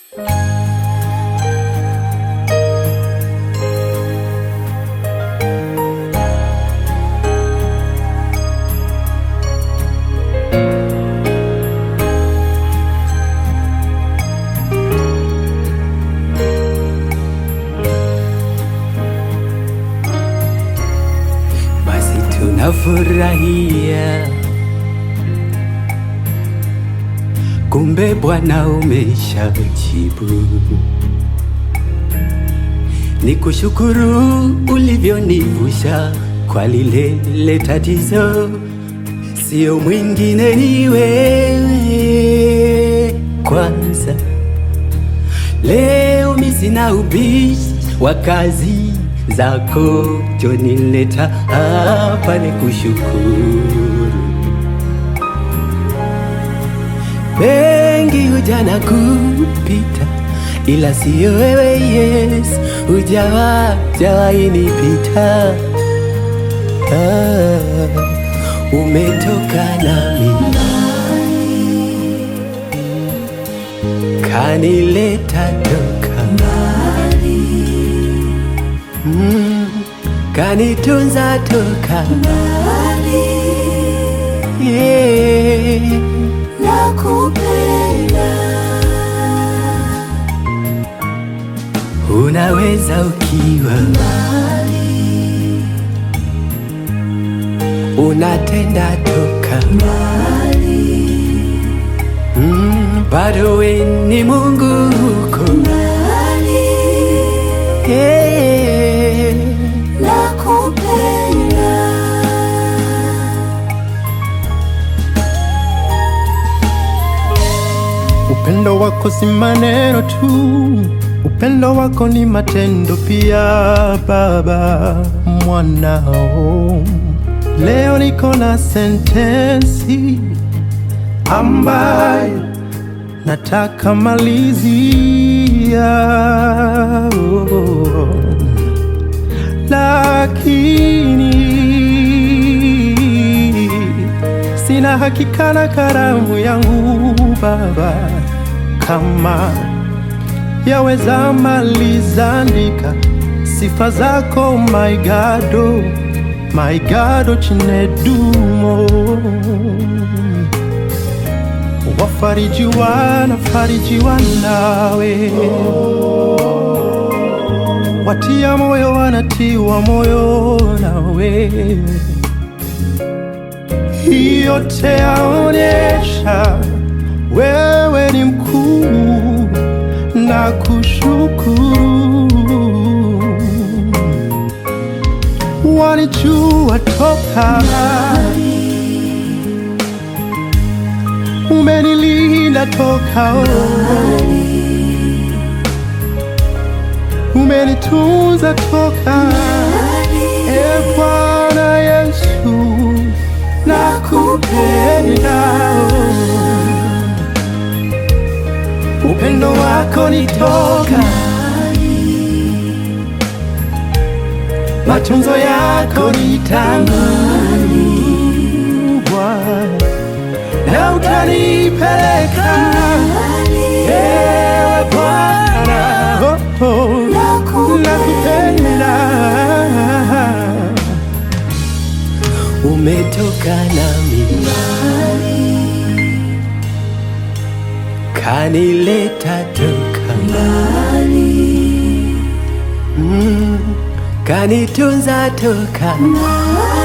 basi tunafurahia, kumbe Bwana umeshajibu. Ni kushukuru ulivyonivusha kwa lile lile tatizo, sio mwingine ni wewe kwanza. Leo mi sina ubishi wa kazi zako, jonileta hapa ni kushukuru. Mengi hujana kupita, ila siyo wewe Yesu, hujawa jawahi nipita. Ah, umetoka nami kanileta toka mm, kanitunza toka yeah. Unaweza ukiwa unatenda toka mm, bado we ni Mungu huko yeah. Upendo wako si maneno tu, upendo wako ni matendo pia. Baba mwanao, leo niko na sentensi ambayo nataka malizia, oh, lakini sina hakika na karamu yangu Baba, kama yaweza maliza andika sifa zako my God, oh, my God, oh, chinedumo wafarijiwa na farijiwa nawe, watia moyo wanatiwa moyo nawe yote yaonyesha wewe ni mkuu na kushukuru. Walijua toka umenilinda toka umenitunza toka e Bwana Yesu nakupenda, upendo wako ni toka, matunzo yako ni tangu Bwana, na utanipeleka ewe Bwana, oh, oh, nakupenda umetoka nami kanileta toka mm, kanitunza toka